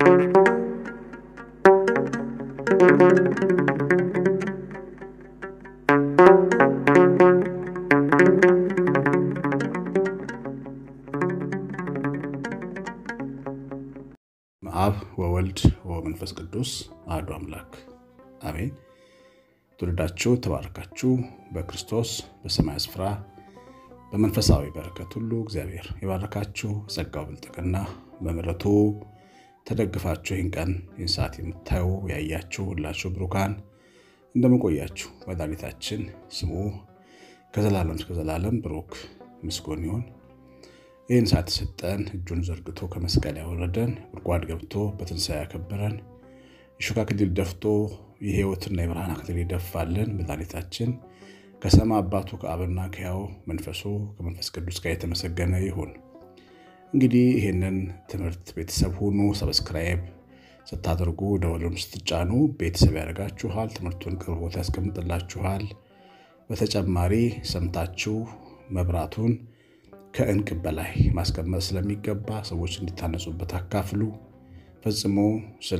አብ ወወልድ ወመንፈስ ቅዱስ አሐዱ አምላክ አሜን። ትውልዳችሁ ተባረካችሁ በክርስቶስ በሰማይ ስፍራ በመንፈሳዊ በረከት ሁሉ እግዚአብሔር የባረካችሁ ጸጋው ብልጥግና በምሕረቱ ተደግፋችሁ ይህን ቀን ይህን ሰዓት የምታዩ ያያችሁ ሁላችሁ ብሩካን እንደምንቆያችሁ መድኃኒታችን ስሙ ከዘላለም እስከ ዘላለም ብሩክ ምስጉን ይሁን። ይህን ሰዓት የሰጠን እጁን ዘርግቶ ከመስቀል ያወረደን ጉድጓድ ገብቶ በትንሣኤ ያከበረን የሾህ አክሊል ደፍቶ የሕይወትና የብርሃን አክሊል ይደፋልን መድኃኒታችን ከሰማይ አባቱ ከአብና ከሕያው መንፈሱ ከመንፈስ ቅዱስ ጋር የተመሰገነ ይሁን። እንግዲህ ይህንን ትምህርት ቤተሰብ ሁኑ። ሰብስክራይብ ስታደርጉ ደወሉን ስትጫኑ ቤተሰብ ያደርጋችኋል። ትምህርቱን ቅርብ ቦታ ያስቀምጥላችኋል። በተጨማሪ ሰምታችሁ መብራቱን ከእንቅብ በላይ ማስቀመጥ ስለሚገባ ሰዎች እንዲታነጹበት አካፍሉ። ፈጽሞ ስለ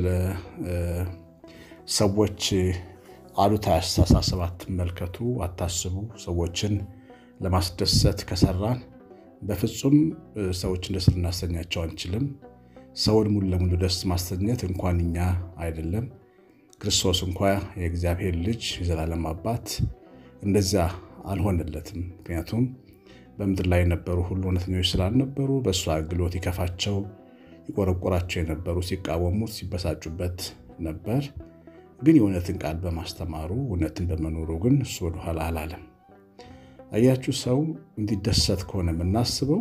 ሰዎች አሉታዊ አስተሳሰብ አትመልከቱ፣ አታስቡ። ሰዎችን ለማስደሰት ከሰራን በፍጹም ሰዎችን ደስ ልናሰኛቸው አንችልም። ሰውን ሙሉ ለሙሉ ደስ ማሰኘት እንኳን እኛ አይደለም ክርስቶስ እንኳ የእግዚአብሔር ልጅ የዘላለም አባት እንደዚያ አልሆነለትም። ምክንያቱም በምድር ላይ የነበሩ ሁሉ እውነተኞች ስላልነበሩ በእሱ አገልግሎት ይከፋቸው፣ ይቆረቆራቸው የነበሩ ሲቃወሙት፣ ሲበሳጩበት ነበር። ግን የእውነትን ቃል በማስተማሩ እውነትን በመኖሩ ግን እሱ ወደኋላ አላለም። አያችሁ፣ ሰው እንዲደሰት ከሆነ የምናስበው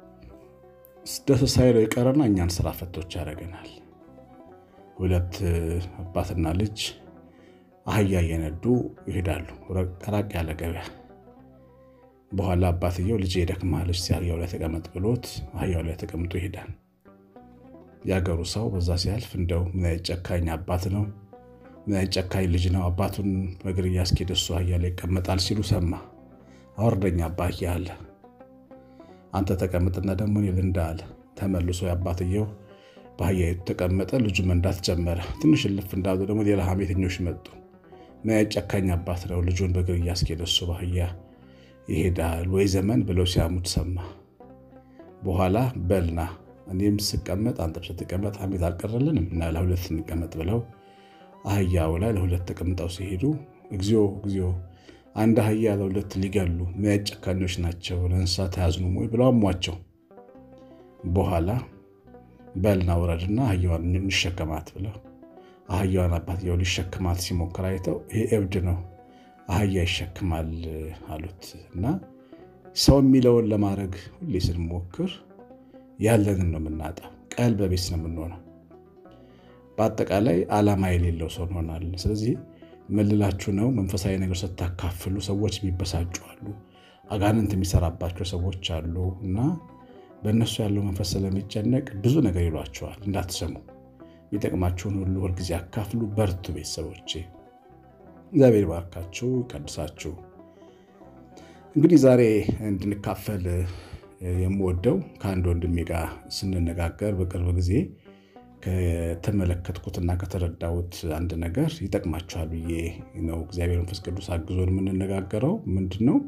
ደስ ሳይለው የቀረና እኛን ስራ ፈቶች ያደርገናል። ሁለት አባትና ልጅ አህያ እየነዱ ይሄዳሉ ራቅ ያለ ገበያ። በኋላ አባትየው ልጅ ይደክምሃል፣ እስኪ አህያው ላይ ተቀመጥ ብሎት አህያው ላይ ተቀምጦ ይሄዳል። የአገሩ ሰው በዛ ሲያልፍ እንደው ምን አይነት ጨካኝ አባት ነው፣ ምን አይነት ጨካኝ ልጅ ነው፣ አባቱን በእግር እያስኬደ እሱ አህያ ላይ ይቀመጣል ሲሉ ሰማ። አወርደኛ አባዬ አለ። አንተ ተቀምጥና ደግሞ እኔ ልንዳ አለ። ተመልሶ የአባትየው በአህያ ተቀመጠ። ልጁ መንዳት ጀመረ። ትንሽ እልፍ እንዳሉ ደግሞ ሌላ ሐሜተኞች መጡ። ምን አይነት ጨካኝ አባት ነው፣ ልጁን በእግር እያስኬደ እሱ በአህያ ይሄዳል ወይ ዘመን ብለው ሲያሙት ሰማ። በኋላ በልና እኔም ስቀመጥ አንተም ስትቀመጥ ሐሜት አልቀረልንም እና ለሁለት እንቀመጥ ብለው አህያው ላይ ለሁለት ተቀምጠው ሲሄዱ እግዚኦ እግዚኦ አንድ አህያ ለሁለት ሊገሉ ምን አይነት ጨካኞች ናቸው፣ ለእንስሳት አያዝኑም ወይ ብለው አሟቸው። በኋላ በልና ውረድና አህያዋን እንሸከማት ብለው አህያዋን አባትየው ሊሸከማት ሲሞክር አይተው ይሄ እብድ ነው አህያ ይሸክማል አሉት። እና ሰው የሚለውን ለማድረግ ሁሌ ስንሞክር ያለንን ነው የምናጣው። ቀልበ ቢስ ነው የምንሆነው። በአጠቃላይ ዓላማ የሌለው ሰው እንሆናለን። ስለዚህ መልላችሁ ነው መንፈሳዊ ነገር ስታካፍሉ ሰዎች የሚበሳጩ አሉ፣ አጋንንት የሚሰራባቸው ሰዎች አሉ እና በእነሱ ያለው መንፈስ ስለሚጨነቅ ብዙ ነገር ይሏቸዋል። እንዳትሰሙ። የሚጠቅማችሁን ሁሉ ሁልጊዜ አካፍሉ። በርቱ ቤተሰቦቼ። እግዚአብሔር ባርካችሁ ቀድሳችሁ። እንግዲህ ዛሬ እንድንካፈል የምወደው ከአንድ ወንድሜ ጋር ስንነጋገር በቅርብ ጊዜ ከተመለከትኩትና ከተረዳሁት አንድ ነገር ይጠቅማችኋል ብዬ ነው። እግዚአብሔር መንፈስ ቅዱስ አግዞን የምንነጋገረው ምንድን ነው?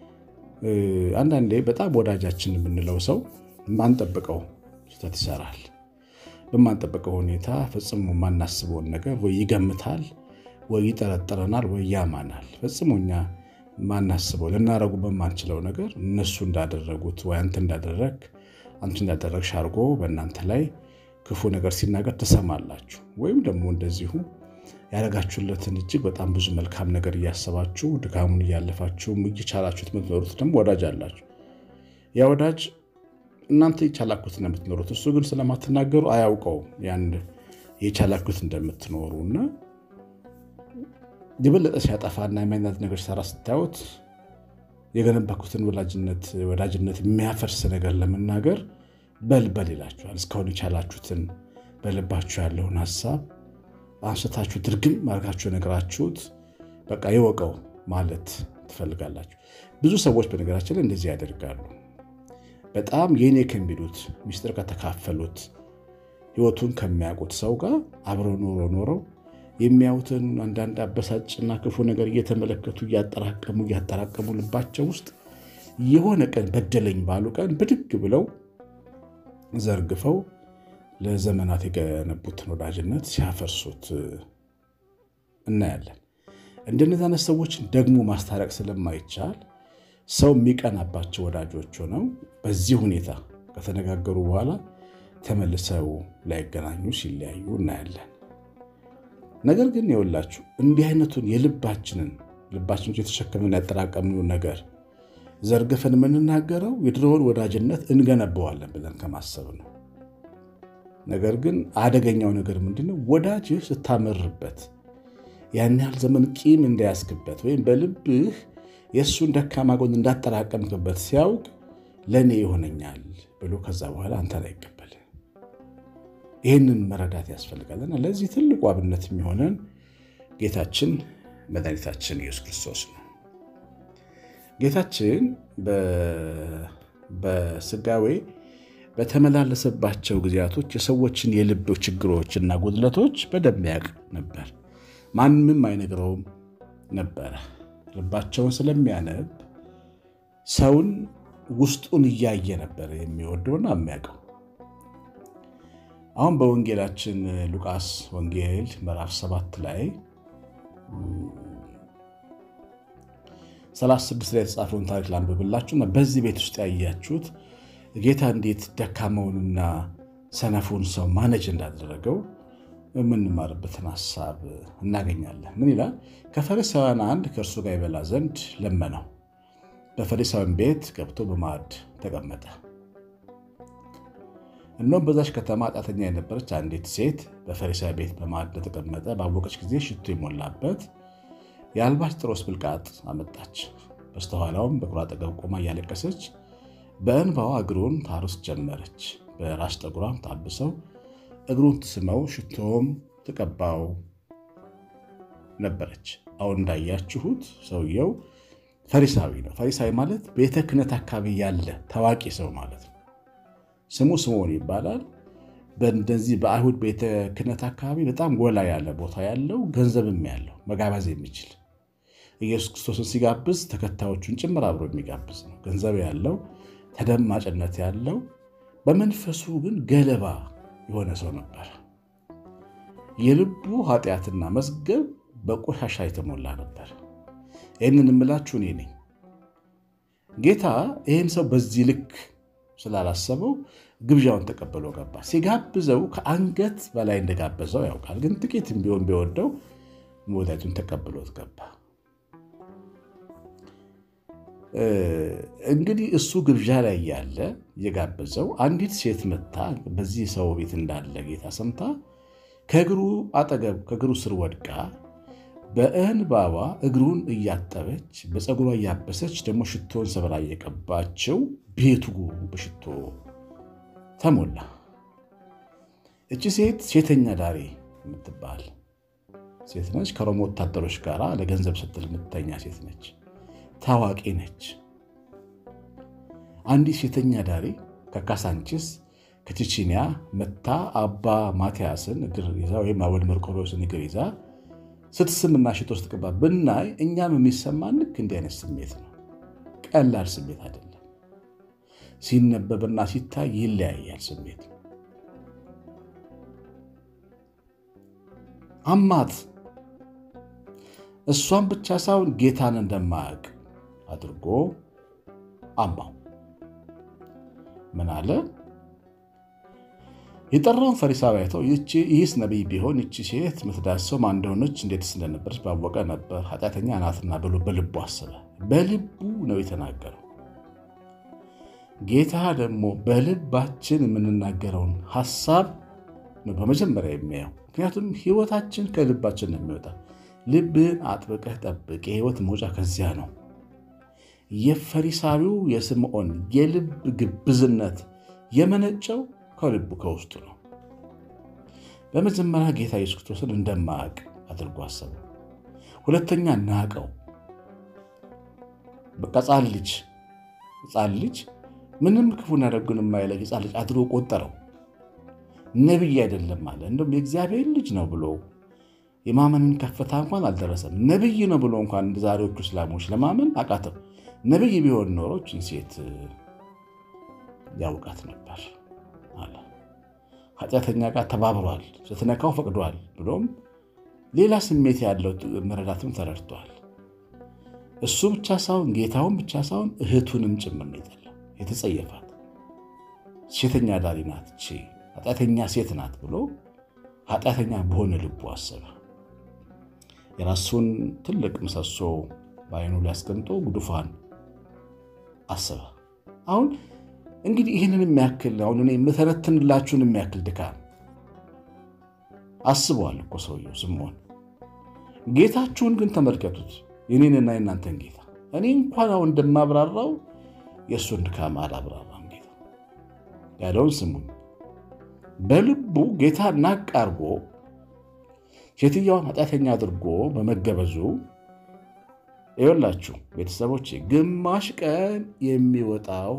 አንዳንዴ በጣም ወዳጃችን የምንለው ሰው የማንጠብቀው ስህተት ይሰራል። በማንጠብቀው ሁኔታ ፈጽሞ የማናስበውን ነገር ወይ ይገምታል ወይ ይጠረጠረናል ወይ ያማናል። ፈጽሞ እኛ ማናስበው ልናደርጉ በማንችለው ነገር እነሱ እንዳደረጉት ወይ አንተ እንዳደረግ አንቺ እንዳደረግሽ አድርጎ በእናንተ ላይ ክፉ ነገር ሲናገር ትሰማላችሁ። ወይም ደግሞ እንደዚሁ ያደረጋችሁለትን እጅግ በጣም ብዙ መልካም ነገር እያሰባችሁ ድካሙን እያለፋችሁ እየቻላችሁት የምትኖሩት ደግሞ ወዳጅ አላችሁ። ያ ወዳጅ እናንተ የቻላችሁት ነው የምትኖሩት፣ እሱ ግን ስለማትናገሩ አያውቀውም ያን የቻላችሁት እንደምትኖሩ እና የበለጠ ሲያጠፋና የማይነት ነገር ሰራ ስታዩት የገነባኩትን ወዳጅነት የሚያፈርስ ነገር ለመናገር በልበል ይላችኋል። እስካሁን የቻላችሁትን በልባችሁ ያለውን ሀሳብ አንስታችሁ ድርግም አድርጋችሁ ነገራችሁት በቃ ይወቀው ማለት ትፈልጋላችሁ። ብዙ ሰዎች በነገራችን ላይ እንደዚህ ያደርጋሉ። በጣም የኔ ከሚሉት ሚስጥር ከተካፈሉት ሕይወቱን ከሚያውቁት ሰው ጋር አብረው ኖሮ ኖረው የሚያዩትን አንዳንድ አበሳጭና ክፉ ነገር እየተመለከቱ እያጠራቀሙ እያጠራቀሙ ልባቸው ውስጥ የሆነ ቀን በደለኝ ባሉ ቀን ብድግ ብለው ዘርግፈው ለዘመናት የገነቡትን ወዳጅነት ሲያፈርሱት እናያለን። እንደነዚህ አይነት ሰዎችን ደግሞ ማስታረቅ ስለማይቻል ሰው የሚቀናባቸው ወዳጆች ሆነው በዚህ ሁኔታ ከተነጋገሩ በኋላ ተመልሰው ላይገናኙ ሲለያዩ እናያለን። ነገር ግን የወላችሁ እንዲህ አይነቱን የልባችንን ልባችን የተሸከምን ያጠራቀምነውን ነገር ዘርግፈን የምንናገረው የድሮውን ወዳጅነት እንገነባዋለን ብለን ከማሰብ ነው። ነገር ግን አደገኛው ነገር ምንድነው? ወዳጅህ ስታመርበት ያን ያህል ዘመን ቂም እንዳያስክበት ወይም በልብህ የእሱን ደካማ ጎን እንዳጠራቀምክበት ሲያውቅ ለእኔ ይሆነኛል ብሎ ከዛ በኋላ አንተን አይቀበል። ይህንን መረዳት ያስፈልጋልና ለዚህ ትልቁ አብነት የሚሆነን ጌታችን መድኃኒታችን ኢየሱስ ክርስቶስ ነው። ጌታችን በስጋዌ በተመላለሰባቸው ጊዜያቶች የሰዎችን የልብ ችግሮችና ጉድለቶች በደንብ ያውቅ ነበር። ማንም አይነግረውም ነበረ። ልባቸውን ስለሚያነብ ሰውን ውስጡን እያየ ነበር የሚወደውና የሚያውቀው። አሁን በወንጌላችን ሉቃስ ወንጌል ምዕራፍ ሰባት ላይ 36 ላይ የተጻፈውን ታሪክ ላንብብላችሁና በዚህ ቤት ውስጥ ያያችሁት ጌታ እንዴት ደካማውንና ሰነፉን ሰው ማነጅ እንዳደረገው የምንማርበትን ሀሳብ እናገኛለን። ምን ይላል? ከፈሪሳውያን አንድ ከእርሱ ጋር ይበላ ዘንድ ለመነው። በፈሪሳውያን ቤት ገብቶ በማዕድ ተቀመጠ። እነሆም በዛች ከተማ ኃጢአተኛ የነበረች አንዲት ሴት በፈሪሳዊ ቤት በማዕድ ተቀመጠ ባወቀች ጊዜ ሽቱ የሞላበት የአልባስጥሮስ ብልቃጥ አመጣች። በስተኋላውም በእግሩ አጠገብ ቆማ እያለቀሰች በእንባዋ እግሩን ታርስ ጀመረች። በራስ ጠጉሯም ታብሰው እግሩን ትስመው ሽቶም ትቀባው ነበረች። አሁን እንዳያችሁት ሰውየው ፈሪሳዊ ነው። ፈሪሳዊ ማለት ቤተ ክህነት አካባቢ ያለ ታዋቂ ሰው ማለት ነው። ስሙ ስምዖን ይባላል። በእንደዚህ በአይሁድ ቤተ ክህነት አካባቢ በጣም ጎላ ያለ ቦታ ያለው ገንዘብም ያለው መጋበዝ የሚችል ኢየሱስ ክርስቶስን ሲጋብዝ ተከታዮቹን ጭምር አብሮ የሚጋብዝ ነው። ገንዘብ ያለው ተደማጭነት ያለው በመንፈሱ ግን ገለባ የሆነ ሰው ነበር። የልቡ ኃጢአትና መዝገብ በቆሻሻ የተሞላ ነበር። ይህንን የምላችሁ እኔ ነኝ። ጌታ ይህን ሰው በዚህ ልክ ስላላሰበው ግብዣውን ተቀብሎ ገባ። ሲጋብዘው ከአንገት በላይ እንደጋበዘው ያውቃል። ግን ጥቂትም ቢሆን ቢወደው ወዳጁን ተቀብሎት ገባ። እንግዲህ እሱ ግብዣ ላይ ያለ የጋበዘው አንዲት ሴት መታ በዚህ ሰው ቤት እንዳለ ጌታ ሰምታ ከእግሩ አጠገብ ከእግሩ ስር ወድቃ በእንባባ እግሩን እያጠበች በፀጉሯ እያበሰች ደግሞ ሽቶን ሰብራ እየቀባቸው ቤቱ በሽቶ ተሞላ። እቺ ሴት ሴተኛ ዳሪ የምትባል ሴት ነች። ከሮም ወታደሮች ጋር ለገንዘብ ስትል የምትተኛ ሴት ነች። ታዋቂ ነች። አንዲት ሴተኛ ዳሪ ከካሳንቺስ ከቺቺኒያ መታ አባ ማቲያስን እግር ይዛ ወይም አቡነ መርቆሬዎስን እግር ይዛ ስትስምና ሽቶ ስትቀባ ብናይ እኛም የሚሰማን ልክ እንዲህ አይነት ስሜት ነው። ቀላል ስሜት አይደለም። ሲነበብና ሲታይ ይለያያል ስሜት አማት እሷን ብቻ ሳይሆን ጌታን እንደማያውቅ አድርጎ አማው። ምን አለ? የጠራውን ፈሪሳዊ አይተው ይህስ ነቢይ ቢሆን ይቺ ሴት ምትዳሰው ማን እንደሆነች እንዴትስ እንደነበረች ባወቀ ነበር፣ ኃጢአተኛ ናትና ብሎ በልቡ አሰበ። በልቡ ነው የተናገረው። ጌታ ደግሞ በልባችን የምንናገረውን ሀሳብ ነው በመጀመሪያ የሚያየው። ምክንያቱም ሕይወታችን ከልባችን ነው የሚወጣ። ልብህን አጥብቀህ ጠብቅ፣ የሕይወት መውጫ ከዚያ ነው። የፈሪሳዊው የስምዖን የልብ ግብዝነት የመነጨው ከልቡ ከውስጡ ነው። በመጀመሪያ ጌታ ኢየሱስ ክርስቶስን እንደማያውቅ አድርጎ አሰበ። ሁለተኛ ናቀው። በቃ ሕፃን ልጅ ሕፃን ልጅ ምንም ክፉና ደጉን የማይለይ ሕፃን ልጅ አድርጎ ቆጠረው። ነቢይ አይደለም አለ። እንደውም የእግዚአብሔር ልጅ ነው ብሎ የማመንን ከፍታ እንኳን አልደረሰም። ነቢይ ነው ብሎ እንኳን እንደ ዛሬዎቹ እስላሞች ለማመን አቃተው። ነቢይ ቢሆን ኖሮ ይህችን ሴት ያውቃት ነበር አለ። ኃጢአተኛ ጋር ተባብሯል፣ ስትነካው ፈቅዷል ብሎም ሌላ ስሜት ያለው መረዳትም ተረድቷል። እሱ ብቻ ሳይሆን ጌታውን ብቻ ሳይሆን እህቱንም ጭምር ነው የጠላው፣ የተጸየፋት ሴተኛ ዳሪ ናት፣ ቺ ኃጢአተኛ ሴት ናት ብሎ ኃጢአተኛ በሆነ ልቡ አሰበ። የራሱን ትልቅ ምሰሶ በዓይኑ ላይ አስቀምጦ ጉድፏን አሰበ። አሁን እንግዲህ ይህንን የሚያክል አሁን እኔ የምተነትንላችሁን የሚያክል ድካም አስበዋል እኮ ሰውየው ስምዖን። ጌታችሁን ግን ተመልከቱት፣ የኔንና የእናንተን ጌታ። እኔ እንኳን አሁን እንደማብራራው የእሱን ድካም አላብራራም። ጌታ ያለውን ስሙን። በልቡ ጌታ ናቅ አድርጎ ሴትየዋን ኃጢአተኛ አድርጎ በመገበዙ ይወላችሁ ቤተሰቦች ግማሽ ቀን የሚወጣው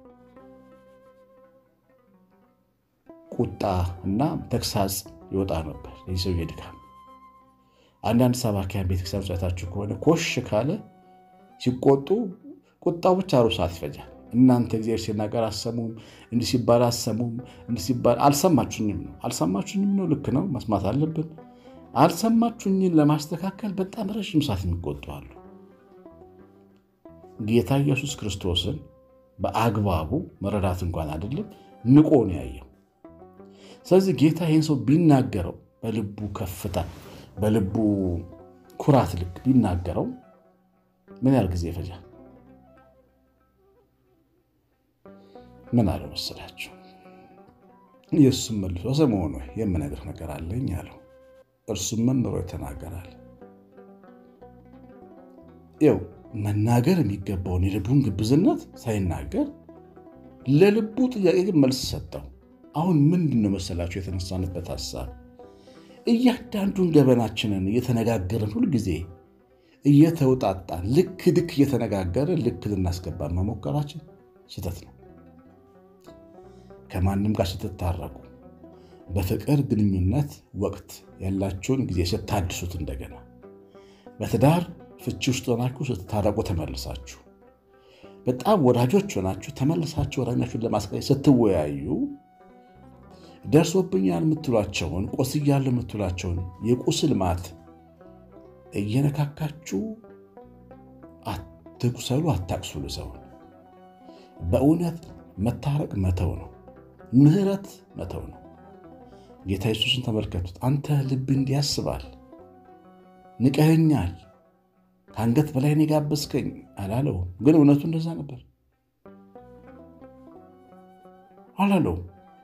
ቁጣ እና ተግሳጽ ይወጣ ነበር። የዚህ ሰውዬ ድካም አንዳንድ ሰባኪያን ቤተክርስቲያን ጸታችሁ ከሆነ ኮሽ ካለ ሲቆጡ ቁጣው ብቻ ሩብ ሰዓት ይፈጃል። እናንተ እግዚአብሔር ሲናገር አሰሙም፣ እንዲህ ሲባል አሰሙም፣ እንዲህ ሲባል አልሰማችሁኝም ነው አልሰማችሁኝም ነው። ልክ ነው፣ መስማት አለብን። አልሰማችሁኝን ለማስተካከል በጣም ረዥም ሰዓት የሚቆጡ አሉ። ጌታ ኢየሱስ ክርስቶስን በአግባቡ መረዳት እንኳን አይደለም ንቆ ነው ያየው። ስለዚህ ጌታ ይህን ሰው ቢናገረው በልቡ ከፍታ በልቡ ኩራት ልክ ቢናገረው ምን ያህል ጊዜ ይፈጃል? ምን አለው መሰላችሁ? ኢየሱስም መልሶ ስምዖን ሆይ የምነግርህ ነገር አለኝ አለው። እርሱም መምህር ተናገራል። ይኸው መናገር የሚገባውን የልቡን ግብዝነት ሳይናገር ለልቡ ጥያቄ ግን መልስ ሰጠው። አሁን ምንድን ነው መሰላችሁ የተነሳንበት ሀሳብ እያንዳንዱን ገበናችንን እየተነጋገርን ሁልጊዜ እየተውጣጣን ልክ ልክ እየተነጋገርን ልክ ልናስገባን መሞከራችን ስህተት ነው። ከማንም ጋር ስትታረቁ በፍቅር ግንኙነት ወቅት ያላችሁን ጊዜ ስታድሱት እንደገና በትዳር ፍቺ ውስጥ ሆናችሁ ስትታረቁ ተመልሳችሁ በጣም ወዳጆች ሆናችሁ ተመልሳችሁ ወዳኛችሁን ለማስቀየት ስትወያዩ ደርሶብኛል የምትሏቸውን ቆስያለሁ የምትሏቸውን የቁስል ማት እየነካካችሁ አትቁሰሉ፣ አታቅሱሉ ሰውን። በእውነት መታረቅ መተው ነው። ምሕረት መተው ነው። ጌታ ኢየሱስን ተመልከቱት። አንተ ልብ እንዲህ ያስባል፣ ንቀኸኛል፣ ከአንገት በላይ ነው የጋበዝከኝ አላለውም። ግን እውነቱ እንደዛ ነበር አላለውም።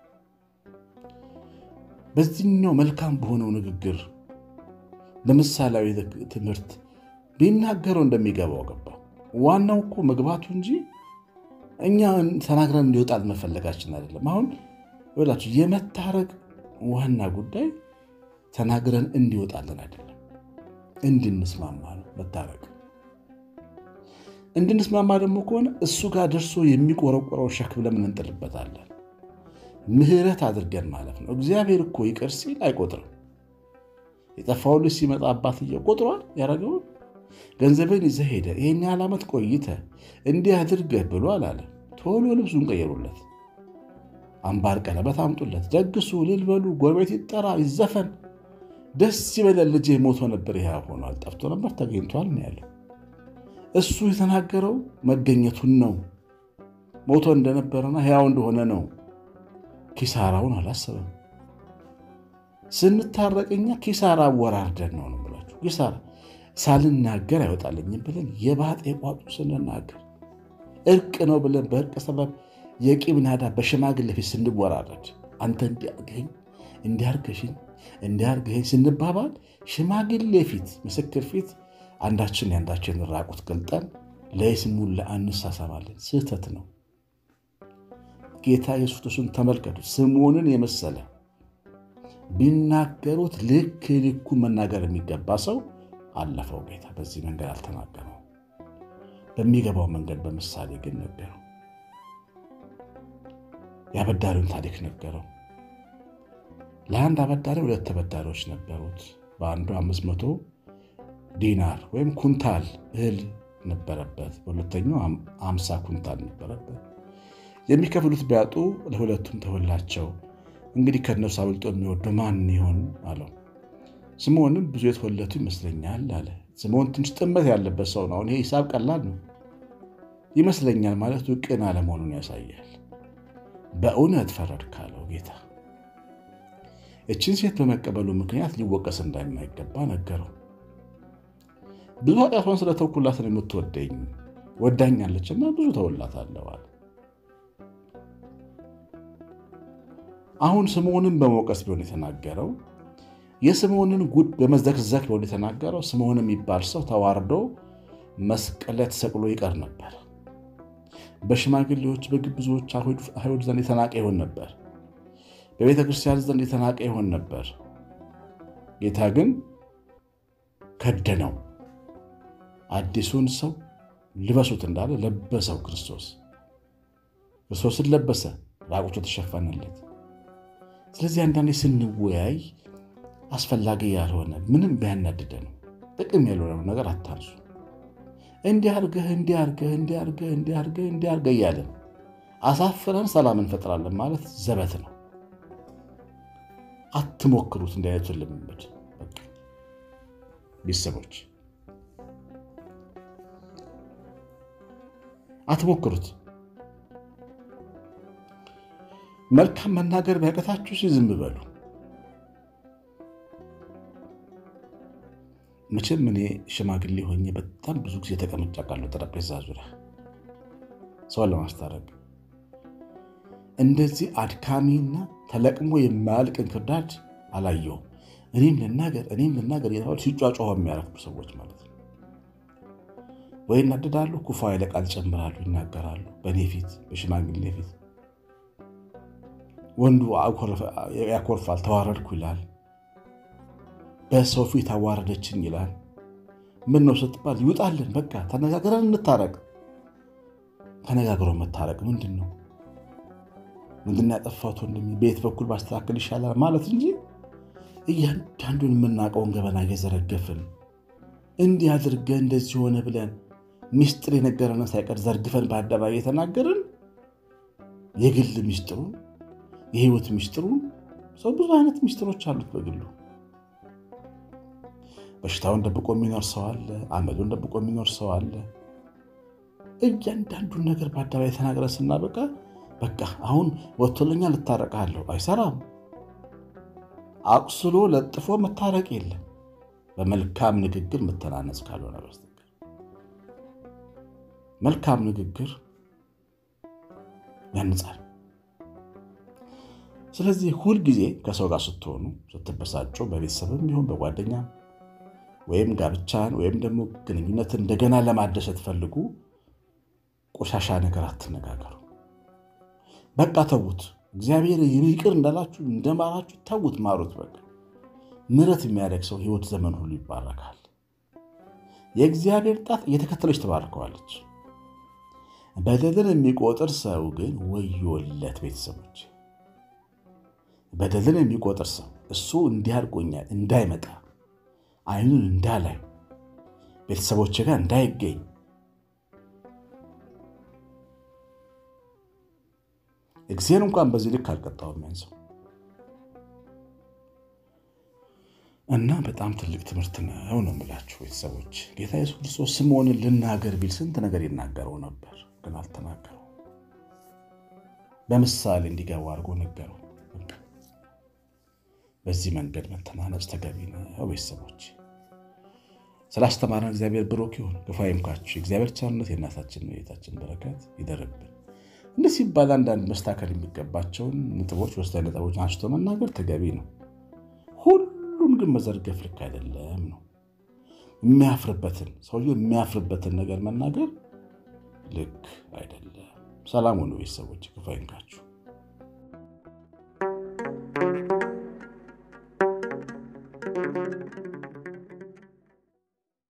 በዚህኛው መልካም በሆነው ንግግር በምሳሌያዊ ትምህርት ቢናገረው እንደሚገባው ገባ። ዋናው እኮ መግባቱ እንጂ እኛ ተናግረን እንዲወጣል መፈለጋችን አይደለም። አሁን ይላችሁ የመታረቅ ዋና ጉዳይ ተናግረን እንዲወጣልን አይደለም፣ እንድንስማማ ነው መታረቅ። እንድንስማማ ደግሞ ከሆነ እሱ ጋር ደርሶ የሚቆረቆረው ሸክም ለምን እንጥልበታለን? ምሕረት አድርገን ማለት ነው። እግዚአብሔር እኮ ይቅር ሲል አይቆጥርም። የጠፋው ልጅ ሲመጣ አባትየው ቆጥሯል ያደረገውን ገንዘብን ይዘህ ሄደ ይህን ያህል ዓመት ቆይተ እንዲህ አድርገህ ብሎ አላለ። ቶሎ ልብሱን ቀየሩለት፣ አምባር ቀለበት አምጡለት፣ ደግሱ፣ እልል በሉ፣ ጎረቤት ይጠራ፣ ይዘፈን፣ ደስ ይበለን። ልጄ ሞቶ ነበር ይህ ሆኗል፣ ጠፍቶ ነበር ተገኝቷል ነው ያለው። እሱ የተናገረው መገኘቱን ነው። ሞቶ እንደነበረና ሕያው እንደሆነ ነው። ኪሳራውን አላሰበም። ስንታረቅኛ ኪሳራ አወራርደን ነው ነው ብላችሁ ኪሳራ ሳልናገር አይወጣልኝም ብለን የባጤ ቋጡ ስንናገር እርቅ ነው ብለን በእርቅ ሰበብ የቂም ናዳ በሽማግሌ ፊት ስንወራረድ አንተ እንዲያርገኝ እንዲያርገሽኝ እንዲያርገኝ ስንባባል ሽማግሌ ፊት ምስክር ፊት አንዳችን የአንዳችን ራቁት ገልጠን ለይስሙን ለአንሳሳባለን። ስህተት ነው። ጌታ ኢየሱስ ክርስቶስን ተመልከቱት። ስምዖንን የመሰለ ቢናገሩት ልክ ልኩ መናገር የሚገባ ሰው አለፈው። ጌታ በዚህ መንገድ አልተናገረው። በሚገባው መንገድ በምሳሌ ግን ነገረው። የአበዳሪውን ታሪክ ነገረው። ለአንድ አበዳሪ ሁለት ተበዳሪዎች ነበሩት። በአንዱ አምስት መቶ ዲናር ወይም ኩንታል እህል ነበረበት፣ በሁለተኛው አምሳ ኩንታል ነበረበት። የሚከፍሉት ቢያጡ ለሁለቱም ተወላቸው። እንግዲህ ከእነርሱ አብልጦ የሚወደው ማን ይሆን አለው። ስምዖንም ብዙ የተወለቱ ይመስለኛል አለ። ስምዖን ትንሽ ጥመት ያለበት ሰው ነው። ይሄ ሂሳብ ቀላል ነው ይመስለኛል ማለቱ ቅን አለመሆኑን ያሳያል። በእውነት ፈረድ ካለው ጌታ እችን ሴት በመቀበሉ ምክንያት ሊወቀስ እንደማይገባ ነገረው። ብዙ ኃጢአቷን ስለተውኩላት ነው የምትወደኝ ወዳኛለችና ብዙ ተውላታለሁ አለ። አሁን ስምዖንን በመውቀስ ቢሆን የተናገረው የስምዖንን ጉድ በመዘክዘክ ቢሆን የተናገረው ስምዖን የሚባል ሰው ተዋርዶ መስቀል ላይ ተሰቅሎ ይቀር ነበር። በሽማግሌዎች በግብዞች አይሁድ ዘንድ የተናቀ ይሆን ነበር። በቤተ ክርስቲያን ዘንድ የተናቀ ይሆን ነበር። ጌታ ግን ከደነው። አዲሱን ሰው ልበሱት እንዳለ ለበሰው። ክርስቶስ ክርስቶስን ለበሰ፣ ራቁቱ ተሸፈነለት። ስለዚህ አንዳንዴ ስንወያይ አስፈላጊ ያልሆነ ምንም ቢያናድደ ነው ጥቅም ያልሆነ ነገር አታንሱ። እንዲህ አድርገህ እንዲህ አድርገህ እንዲህ አድርገህ እንዲህ አድርገህ እንዲህ አድርገህ እያለን አሳፍረን ሰላም እንፈጥራለን ማለት ዘበት ነው። አትሞክሩት። እንዲህ አይነቱን ልምምድ ቤተሰቦች አትሞክሩት። መልካም መናገር ቢያቀታችሁ ሲ ዝም በሉ። መቼም እኔ ሽማግሌ ሆኜ በጣም ብዙ ጊዜ ተቀምጬ አውቃለሁ ጠረጴዛ ዙሪያ ሰውን ለማስታረቅ። እንደዚህ አድካሚና ተለቅሞ የማያልቅ እንክርዳድ አላየሁም። እኔም ልናገር እኔም ልናገር እየተባሉ ሲጫጫሁ የሚያረፍዱ ሰዎች ማለት ነው። ወይ እናደዳሉ፣ ኩፋ ያለ ቃል ጨምራሉ፣ ይናገራሉ በእኔ ፊት በሽማግሌ ፊት። ወንዱ ያኮርፋል፣ ተዋረድኩ ይላል። በሰው ፊት አዋረደችኝ ይላል። ምን ነው ስትባል ይውጣልን፣ በቃ ተነጋግረን እንታረቅ። ተነጋግሮ መታረቅ ምንድን ነው? ምንድን ያጠፋሁት ወንድሜ በየት በኩል ባስተካከል ይሻላል ማለት እንጂ እያንዳንዱን የምናውቀውን ገበና እየዘረገፍን እንዲህ አድርገህ እንደዚህ ሆነ ብለን ሚስጥር የነገረንን ሳይቀር ዘርግፈን በአደባባይ የተናገርን የግል ሚስጥሩን የህይወት ሚስጥሩን ሰው ብዙ አይነት ሚስጥሮች አሉት በግሉ በሽታውን ደብቆ የሚኖር ሰው አለ። አመሉን ደብቆ የሚኖር ሰው አለ። እያንዳንዱን ነገር በአደባባይ ተናግረ ስናበቃ በቃ አሁን ወጥቶለኛ ልታረቃለሁ፣ አይሰራም። አቁስሎ ለጥፎ መታረቅ የለም በመልካም ንግግር መተናነጽ ካልሆነ በስተቀር መልካም ንግግር ያንጻል። ስለዚህ ሁልጊዜ ከሰው ጋር ስትሆኑ ስትበሳጩ፣ በቤተሰብም ይሁን በጓደኛ ወይም ጋብቻን ወይም ደግሞ ግንኙነትን እንደገና ለማደስ ስትፈልጉ ቆሻሻ ነገር አትነጋገሩ። በቃ ተዉት። እግዚአብሔር ይቅር እንዳላችሁ እንደማራችሁ ተዉት፣ ማሩት። በቃ ምሕረት የሚያደርግ ሰው ሕይወት ዘመን ሁሉ ይባረካል። የእግዚአብሔር ጣት እየተከተለች ትባርከዋለች። በደልን የሚቆጥር ሰው ግን ወዮለት። ቤተሰቦች በደልን የሚቆጥር ሰው እሱ እንዲህ አድርጎኛል እንዳይመጣ አይኑን እንዳላይ ቤተሰቦች ጋር እንዳይገኝ እግዚአብሔር እንኳን በዚህ ልክ አልቀጣውም ያን ሰው እና በጣም ትልቅ ትምህርት ነው ነው የምላችሁ ቤተሰቦች። ጌታ ኢየሱስ ክርስቶስ ስምዖንን ልናገር ቢል ስንት ነገር ይናገረው ነበር፣ ግን አልተናገረው። በምሳሌ እንዲገባ አድርጎ ነገረው። በዚህ መንገድ መተናነጽ ተገቢ ነው ቤተሰቦች። ስላስተማረን እግዚአብሔር ብሩክ ይሁን። ክፉ አይንካችሁ። የእግዚአብሔር ቸርነት የእናታችን የቤታችን በረከት ይደርብን። እንዲህ ሲባል አንዳንድ መስተካከል የሚገባቸውን ነጥቦች፣ ወሳኝ ነጥቦች አንስቶ መናገር ተገቢ ነው። ሁሉም ግን መዘርገፍ ልክ አይደለም ነው። የሚያፍርበትን ሰውየው የሚያፍርበትን ነገር መናገር ልክ አይደለም። ሰላም ሁኑ ቤተሰቦች። ክፉ አይንካችሁ። thank you